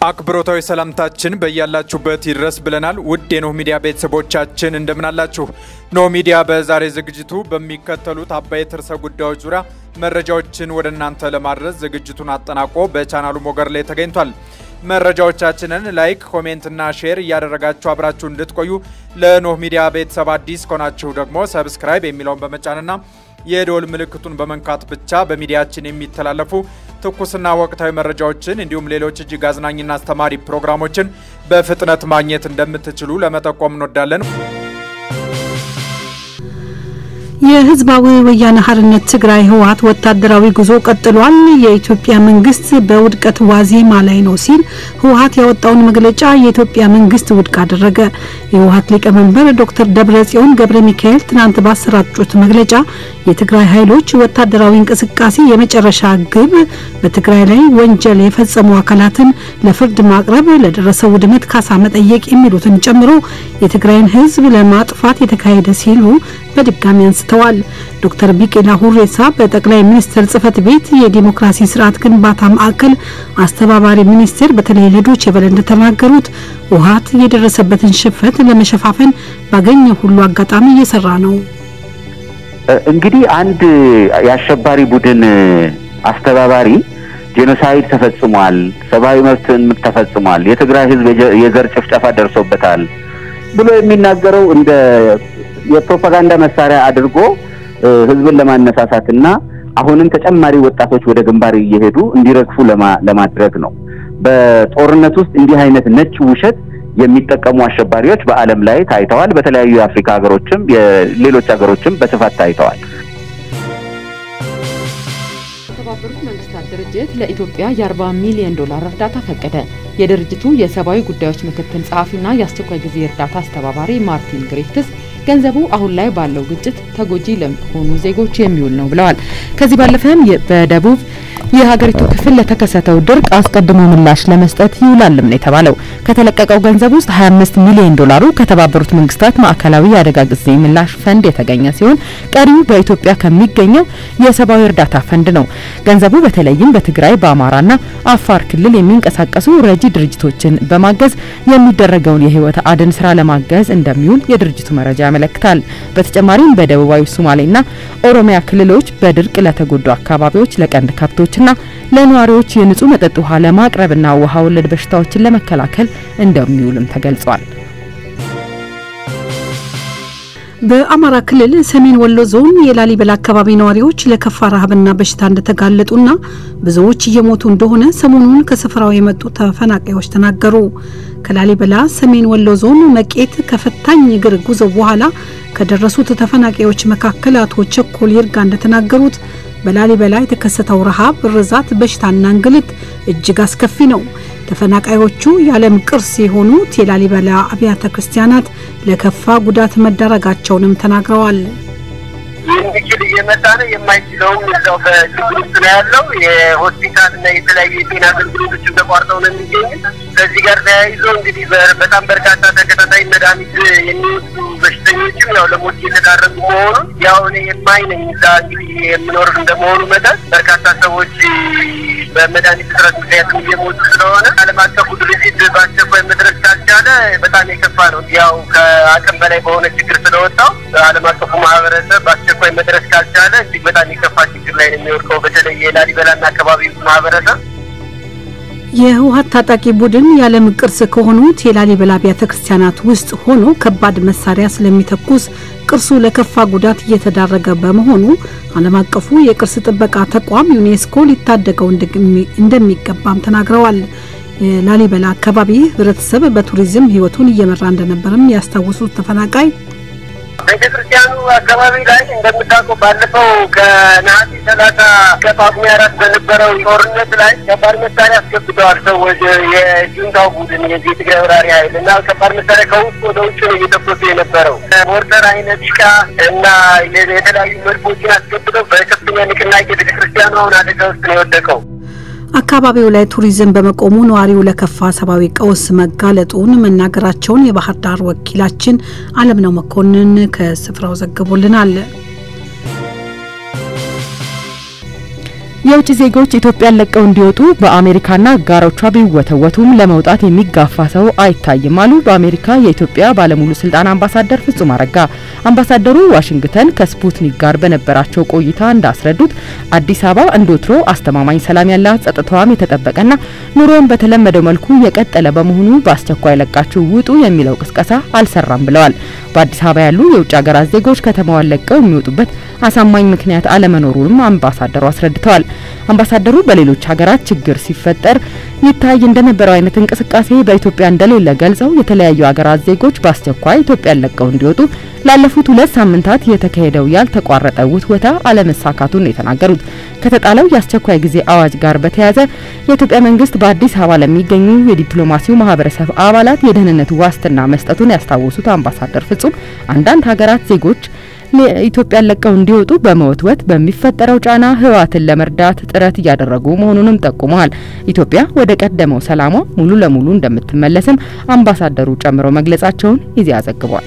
አክብሮታዊ ሰላምታችን በያላችሁበት ይድረስ ብለናል። ውድ የኖህ ሚዲያ ቤተሰቦቻችን እንደምናላችሁ። ኖህ ሚዲያ በዛሬ ዝግጅቱ በሚከተሉት አበይት ርዕሰ ጉዳዮች ዙሪያ መረጃዎችን ወደ እናንተ ለማድረስ ዝግጅቱን አጠናቆ በቻናሉ ሞገድ ላይ ተገኝቷል። መረጃዎቻችንን ላይክ፣ ኮሜንትና ሼር እያደረጋችሁ አብራችሁ እንድትቆዩ ለኖህ ሚዲያ ቤተሰብ አዲስ ከሆናችሁ ደግሞ ሰብስክራይብ የሚለውን በመጫንና የደወል ምልክቱን በመንካት ብቻ በሚዲያችን የሚተላለፉ ትኩስና ወቅታዊ መረጃዎችን እንዲሁም ሌሎች እጅግ አዝናኝና አስተማሪ ፕሮግራሞችን በፍጥነት ማግኘት እንደምትችሉ ለመጠቆም እንወዳለን። የህዝባዊ ወያነ ሓርነት ትግራይ ህወሓት ወታደራዊ ጉዞ ቀጥሏል። የኢትዮጵያ መንግስት በውድቀት ዋዜማ ላይ ነው ሲል ህወሓት ያወጣውን መግለጫ የኢትዮጵያ መንግስት ውድቅ አደረገ። የህወሓት ሊቀመንበር ዶክተር ደብረጽዮን ገብረ ሚካኤል ትናንት ባሰራጩት መግለጫ የትግራይ ኃይሎች ወታደራዊ እንቅስቃሴ የመጨረሻ ግብ በትግራይ ላይ ወንጀል የፈጸሙ አካላትን ለፍርድ ማቅረብ፣ ለደረሰው ውድመት ካሳ መጠየቅ የሚሉትን ጨምሮ የትግራይን ህዝብ ለማጥፋት የተካሄደ ሲሉ በድጋሚ አንስተዋል። ዶክተር ቢቂላ ሁሬሳ በጠቅላይ ሚኒስትር ጽህፈት ቤት የዲሞክራሲ ስርዓት ግንባታ ማዕከል አስተባባሪ ሚኒስቴር በተለይ ለዶይቼ ቬለ እንደተናገሩት ህወሓት የደረሰበትን ሽንፈት ለመሸፋፈን ባገኘ ሁሉ አጋጣሚ እየሰራ ነው። እንግዲህ አንድ የአሸባሪ ቡድን አስተባባሪ ጄኖሳይድ ተፈጽሟል፣ ሰብአዊ መብትን ተፈጽሟል፣ የትግራይ ህዝብ የዘር ጭፍጨፋ ደርሶበታል ብሎ የሚናገረው እንደ የፕሮፓጋንዳ መሳሪያ አድርጎ ህዝብን ለማነሳሳትና አሁንም ተጨማሪ ወጣቶች ወደ ግንባር እየሄዱ እንዲረግፉ ለማድረግ ነው። በጦርነት ውስጥ እንዲህ አይነት ነጭ ውሸት የሚጠቀሙ አሸባሪዎች በዓለም ላይ ታይተዋል። በተለያዩ የአፍሪካ ሀገሮችም የሌሎች ሀገሮችም በስፋት ታይተዋል። የተባበሩት መንግስታት ድርጅት ለኢትዮጵያ የ40 ሚሊዮን ዶላር እርዳታ ፈቀደ። የድርጅቱ የሰብአዊ ጉዳዮች ምክትል ጸሐፊና የአስቸኳይ ጊዜ እርዳታ አስተባባሪ ማርቲን ግሪፍትስ ገንዘቡ አሁን ላይ ባለው ግጭት ተጎጂ ለሆኑ ዜጎች የሚውል ነው ብለዋል። ከዚህ ባለፈም በደቡብ የሀገሪቱ ክፍል ለተከሰተው ድርቅ አስቀድሞ ምላሽ ለመስጠት ይውላልም ነው የተባለው። ከተለቀቀው ገንዘብ ውስጥ 25 ሚሊዮን ዶላሩ ከተባበሩት መንግስታት ማዕከላዊ የአደጋ ጊዜ ምላሽ ፈንድ የተገኘ ሲሆን ቀሪው በኢትዮጵያ ከሚገኘው የሰብአዊ እርዳታ ፈንድ ነው። ገንዘቡ በተለይም በትግራይ በአማራና አፋር ክልል የሚንቀሳቀሱ ረጂ ድርጅቶችን በማገዝ የሚደረገውን የህይወት አድን ስራ ለማገዝ እንደሚውል የድርጅቱ መረጃ ያመለክታል። በተጨማሪም በደቡባዊ ሶማሌና ኦሮሚያ ክልሎች በድርቅ ለተጎዱ አካባቢዎች ለቀንድ ከብቶችና ለነዋሪዎች የንጹህ መጠጥ ውሃ ለማቅረብና ውሃ ወለድ በሽታዎችን ለመከላከል እንደሚውልም ተገልጿል። በአማራ ክልል ሰሜን ወሎ ዞን የላሊበላ አካባቢ ነዋሪዎች ለከፋ ረሃብና በሽታ እንደተጋለጡና ብዙዎች እየሞቱ እንደሆነ ሰሞኑን ከስፍራው የመጡ ተፈናቃዮች ተናገሩ። ከላሊበላ ሰሜን ወሎ ዞን መቄት ከፈታኝ እግር ጉዞ በኋላ ከደረሱት ተፈናቃዮች መካከል አቶ ቸኮል ይርጋ እንደተናገሩት በላሊበላ የተከሰተው ረሃብ፣ ርዛት፣ በሽታና እንግልት እጅግ አስከፊ ነው። ተፈናቃዮቹ የዓለም ቅርስ የሆኑት የላሊበላ አብያተ ክርስቲያናት ለከፋ ጉዳት መዳረጋቸውንም ተናግረዋል። የሚችል እየመጣ ነው፣ የማይችለውም እዛው በችግር ውስጥ ነው ያለው። የሆስፒታል እና የተለያዩ የጤና አገልግሎቶችን ተቋርጠው ነው የሚገኙ። ከዚህ ጋር ተያይዞ እንግዲህ በጣም በርካታ ተከታታይ መድኃኒት የሚወስዱ በሽተኞችም ያው ለሞት እየተዳረጉ መሆኑን ያው እኔ የማይ ነኝ እዛ እንግዲህ የምኖር እንደመሆኑ መጠን በርካታ ሰዎች በመድኃኒት እጥረት ምክንያትም እየሞቱ ስለሆነ ዓለም አቀፉ ድርጅት በአስቸኳይ መድረስ ካልቻለ በጣም የከፋ ነው። ያው ከአቅም በላይ በሆነ ችግር ስለወጣው ዓለም አቀፉ ማህበረሰብ በአስቸኳይ መድረስ ካልቻለ እጅግ በጣም የከፋ ችግር ላይ ነው የሚወድቀው። በተለይ የላሊበላና አካባቢ ማህበረሰብ የህወሓት ታጣቂ ቡድን የዓለም ቅርስ ከሆኑት የላሊበላ አብያተ ክርስቲያናት ውስጥ ሆኖ ከባድ መሳሪያ ስለሚተኩስ ቅርሱ ለከፋ ጉዳት እየተዳረገ በመሆኑ ዓለም አቀፉ የቅርስ ጥበቃ ተቋም ዩኔስኮ ሊታደገው እንደሚገባም ተናግረዋል። የላሊበላ አካባቢ ህብረተሰብ በቱሪዝም ህይወቱን እየመራ እንደነበርም ያስታወሱት ተፈናቃይ ቤተ ክርስቲያኑ አካባቢ ላይ እንደምታውቀው ባለፈው ከነሐሴ ሰላሳ ከጳጉሜ አራት በነበረው ጦርነት ላይ ከባድ መሳሪያ አስገብተዋል ሰዎች የጁንታው ቡድን የዚህ የትግራይ ወራሪ ኃይል እና ከባድ መሳሪያ ከውስጥ ወደ ውጭ ነው እየተኮሱ የነበረው ሞርተር አይነት ዲሽቃ እና የተለያዩ መድፎችን አስገብተው በከፍተኛ ንቅናቄ ቤተ ክርስቲያኑ አሁን አደጋ ውስጥ ነው የወደቀው። አካባቢው ላይ ቱሪዝም በመቆሙ ነዋሪው ለከፋ ሰብአዊ ቀውስ መጋለጡን መናገራቸውን የባህር ዳር ወኪላችን አለምነው መኮንን ከስፍራው ዘግቦልናል። የውጭ ዜጎች ኢትዮጵያን ለቀው እንዲወጡ በአሜሪካና አጋሮቿ ቢወተወቱም ለመውጣት የሚጋፋ ሰው አይታይም አሉ በአሜሪካ የኢትዮጵያ ባለሙሉ ስልጣን አምባሳደር ፍጹም አረጋ። አምባሳደሩ ዋሽንግተን ከስፑትኒክ ጋር በነበራቸው ቆይታ እንዳስረዱት አዲስ አበባ እንደወትሮ አስተማማኝ ሰላም ያላት ጸጥታዋም የተጠበቀና ኑሮን በተለመደው መልኩ የቀጠለ በመሆኑ በአስቸኳይ ለቃችሁ ውጡ የሚለው ቅስቀሳ አልሰራም ብለዋል። በአዲስ አበባ ያሉ የውጭ ሀገራት ዜጎች ከተማዋን ለቀው የሚወጡበት አሳማኝ ምክንያት አለመኖሩንም አምባሳደሩ አስረድተዋል። አምባሳደሩ በሌሎች ሀገራት ችግር ሲፈጠር ይታይ እንደነበረው አይነት እንቅስቃሴ በኢትዮጵያ እንደሌለ ገልጸው የተለያዩ ሀገራት ዜጎች በአስቸኳይ ኢትዮጵያን ለቀው እንዲወጡ ላለፉት ሁለት ሳምንታት የተካሄደው ያልተቋረጠ ውትወታ አለመሳካቱን የተናገሩት ከተጣለው የአስቸኳይ ጊዜ አዋጅ ጋር በተያያዘ የኢትዮጵያ መንግስት በአዲስ አበባ ለሚገኙ የዲፕሎማሲው ማህበረሰብ አባላት የደህንነት ዋስትና መስጠቱን ያስታወሱት አምባሳደር ፍጹም አንዳንድ ሀገራት ዜጎች ኢትዮጵያን ለቀው እንዲወጡ በመወትወት በሚፈጠረው ጫና ህወሓትን ለመርዳት ጥረት እያደረጉ መሆኑንም ጠቁመዋል። ኢትዮጵያ ወደ ቀደመው ሰላሟ ሙሉ ለሙሉ እንደምትመለስም አምባሳደሩ ጨምረው መግለጻቸውን ኢዜአ ዘግቧል።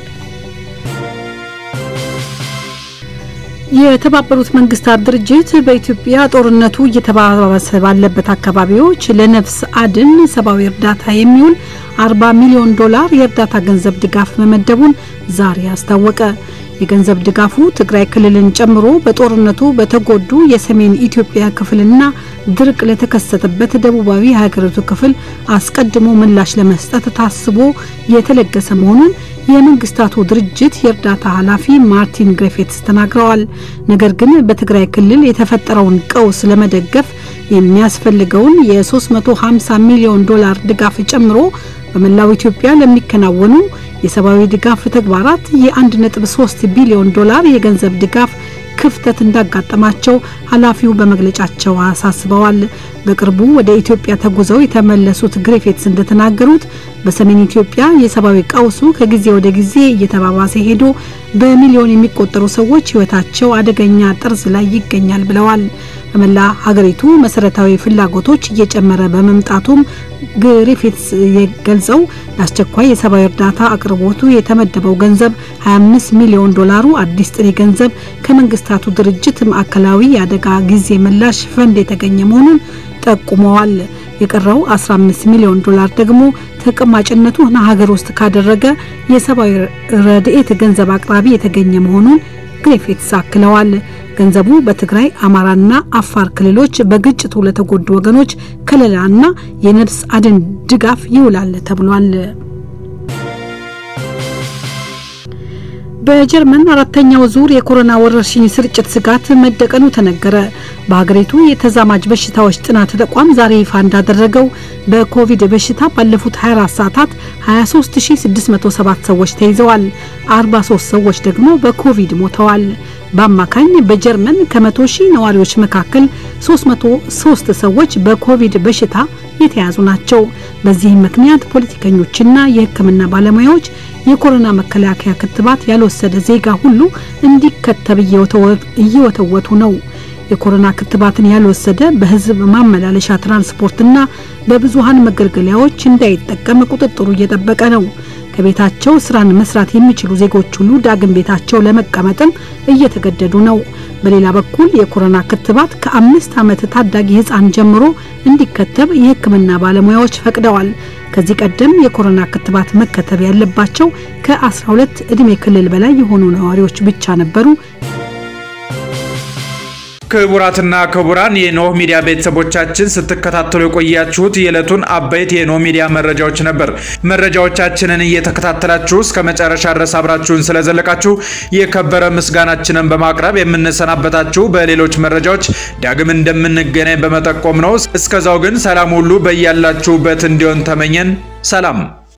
የተባበሩት መንግስታት ድርጅት በኢትዮጵያ ጦርነቱ እየተባባሰ ባለበት አካባቢዎች ለነፍስ አድን ሰብአዊ እርዳታ የሚውል 40 ሚሊዮን ዶላር የእርዳታ ገንዘብ ድጋፍ መመደቡን ዛሬ አስታወቀ። የገንዘብ ድጋፉ ትግራይ ክልልን ጨምሮ በጦርነቱ በተጎዱ የሰሜን ኢትዮጵያ ክፍልና ድርቅ ለተከሰተበት ደቡባዊ የሀገሪቱ ክፍል አስቀድሞ ምላሽ ለመስጠት ታስቦ የተለገሰ መሆኑን የመንግስታቱ ድርጅት የእርዳታ ኃላፊ ማርቲን ግሪፊትስ ተናግረዋል። ነገር ግን በትግራይ ክልል የተፈጠረውን ቀውስ ለመደገፍ የሚያስፈልገውን የ350 ሚሊዮን ዶላር ድጋፍ ጨምሮ በመላው ኢትዮጵያ ለሚከናወኑ የሰብአዊ ድጋፍ ተግባራት የ1.3 ቢሊዮን ዶላር የገንዘብ ድጋፍ ክፍተት እንዳጋጠማቸው ኃላፊው በመግለጫቸው አሳስበዋል። በቅርቡ ወደ ኢትዮጵያ ተጉዘው የተመለሱት ግሪፊትስ እንደተናገሩት በሰሜን ኢትዮጵያ የሰብአዊ ቀውሱ ከጊዜ ወደ ጊዜ እየተባባሰ ሄዶ በሚሊዮን የሚቆጠሩ ሰዎች ሕይወታቸው አደገኛ ጠርዝ ላይ ይገኛል ብለዋል። በመላ ሀገሪቱ መሰረታዊ ፍላጎቶች እየጨመረ በመምጣቱም ግሪፊትስ ገልጸው ለአስቸኳይ የሰብአዊ እርዳታ አቅርቦቱ የተመደበው ገንዘብ 25 ሚሊዮን ዶላሩ አዲስ ጥሬ ገንዘብ ከመንግስታቱ ድርጅት ማዕከላዊ የአደጋ ጊዜ ምላሽ ፈንድ የተገኘ መሆኑን ጠቁመዋል። የቀረው 15 ሚሊዮን ዶላር ደግሞ ተቀማጭነቱ ሀገር ውስጥ ካደረገ የሰብአዊ ረድኤት ገንዘብ አቅራቢ የተገኘ መሆኑን ግሪፊትስ አክለዋል። ገንዘቡ በትግራይ አማራና አፋር ክልሎች በግጭቱ ለተጎዱ ወገኖች ከለላና የነፍስ አድን ድጋፍ ይውላል ተብሏል። በጀርመን አራተኛው ዙር የኮሮና ወረርሽኝ ስርጭት ስጋት መደቀኑ ተነገረ። በሀገሪቱ የተዛማጅ በሽታዎች ጥናት ተቋም ዛሬ ይፋ እንዳደረገው በኮቪድ በሽታ ባለፉት 24 ሰዓታት 23607 ሰዎች ተይዘዋል። 43 ሰዎች ደግሞ በኮቪድ ሞተዋል። በአማካኝ በጀርመን ከመቶ ሺህ ነዋሪዎች መካከል 303 ሰዎች በኮቪድ በሽታ የተያዙ ናቸው። በዚህም ምክንያት ፖለቲከኞችና የሕክምና ባለሙያዎች የኮሮና መከላከያ ክትባት ያልወሰደ ዜጋ ሁሉ እንዲከተብ እየወተወቱ ነው። የኮሮና ክትባትን ያልወሰደ በህዝብ ማመላለሻ ትራንስፖርትና በብዙሃን መገልገያዎች እንዳይጠቀም ቁጥጥሩ እየጠበቀ ነው። ከቤታቸው ስራን መስራት የሚችሉ ዜጎች ሁሉ ዳግም ቤታቸው ለመቀመጥም እየተገደዱ ነው። በሌላ በኩል የኮሮና ክትባት ከአምስት ዓመት ታዳጊ ህፃን ጀምሮ እንዲከተብ የህክምና ባለሙያዎች ፈቅደዋል። ከዚህ ቀደም የኮሮና ክትባት መከተብ ያለባቸው ከ12 ዕድሜ ክልል በላይ የሆኑ ነዋሪዎች ብቻ ነበሩ። ክቡራትና ክቡራን የኖህ ሚዲያ ቤተሰቦቻችን ስትከታተሉ የቆያችሁት የዕለቱን አበይት የኖህ ሚዲያ መረጃዎች ነበር። መረጃዎቻችንን እየተከታተላችሁ እስከ መጨረሻ ድረስ አብራችሁን ስለዘለቃችሁ የከበረ ምስጋናችንን በማቅረብ የምንሰናበታችሁ በሌሎች መረጃዎች ዳግም እንደምንገናኝ በመጠቆም ነው። እስከዛው ግን ሰላም ሁሉ በያላችሁበት እንዲሆን ተመኘን። ሰላም